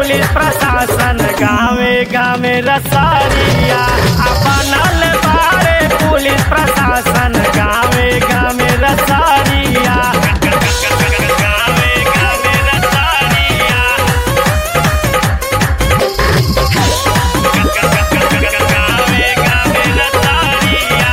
police प्रशासन गावे गावे रसारिया आ बनल बारे पुलिस प्रशासन गावे गावे रसारिया गावे गावे रसारिया गावे गावे रसारिया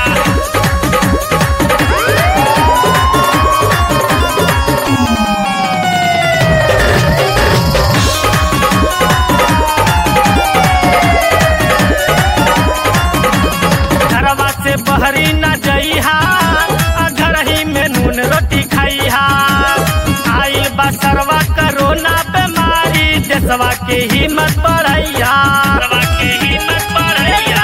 घरवा से बहरी न जइहा आ घरही में नून रोटी खाइहा आइल बा सरवा करोना बीमारी देशवा के हिम्मत बढ़ैया देशवा के हिम्मत बढ़ैया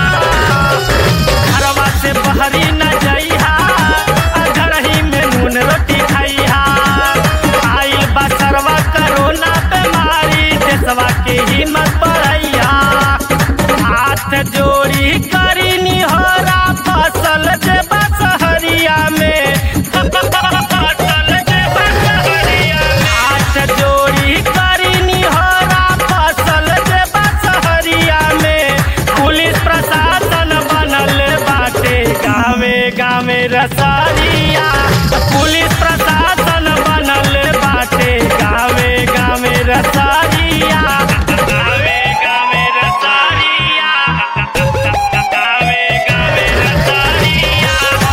घरवा से बहरी न जइहा आ घरही में नून रोटी खाइहा आइल बा सरवा करोना बीमारी देशवा के हिम्मत बढ़ैया हाथ जोड़ी करी निहोरा फसल जे बसहरिया में फसल जे बसहरिया में हाथ जोड़ी करी निहोरा फसल जे बसहरिया में पुलिस प्रशासन बनल बाटे गावे गावे रसारिया पुलिस प्रशासन बनल बाटे गावे गावे रसारिया गावे गावे रसारिया गावे गावे रसारिया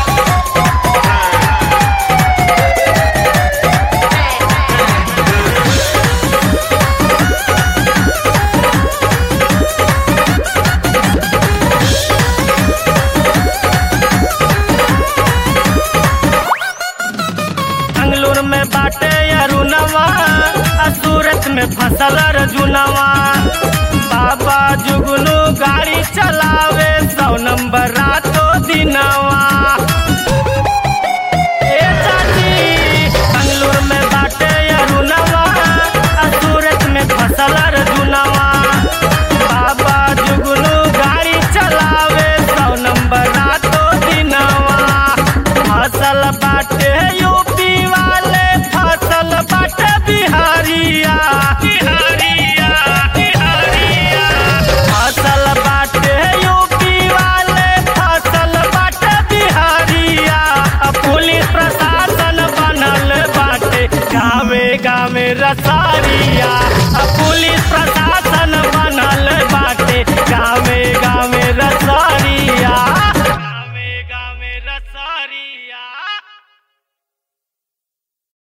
अंगलूर में बाटे अरुणवा आ सूरत में फसल अर्जुनवा बाबा जुगनू गाड़ी चलावे सौ नंबर रातो दिनवा ए चाची अंगलूर में बाटे अरुणवा आ सूरत में फसल अर्जुनवा बाबा जुगनू गाड़ी चलावे सौ नंबर रातो दिनवा फसल बाटे यूपी वाले फसल बाटे बिहारिया बिहारिया बिहारिया फसल बाटे यूपी वाले फसल बाटे बिहारिया आ पुलिस प्रशासन बनल बाटे गावे गावे रसारिया आ पुलिस प्रशासन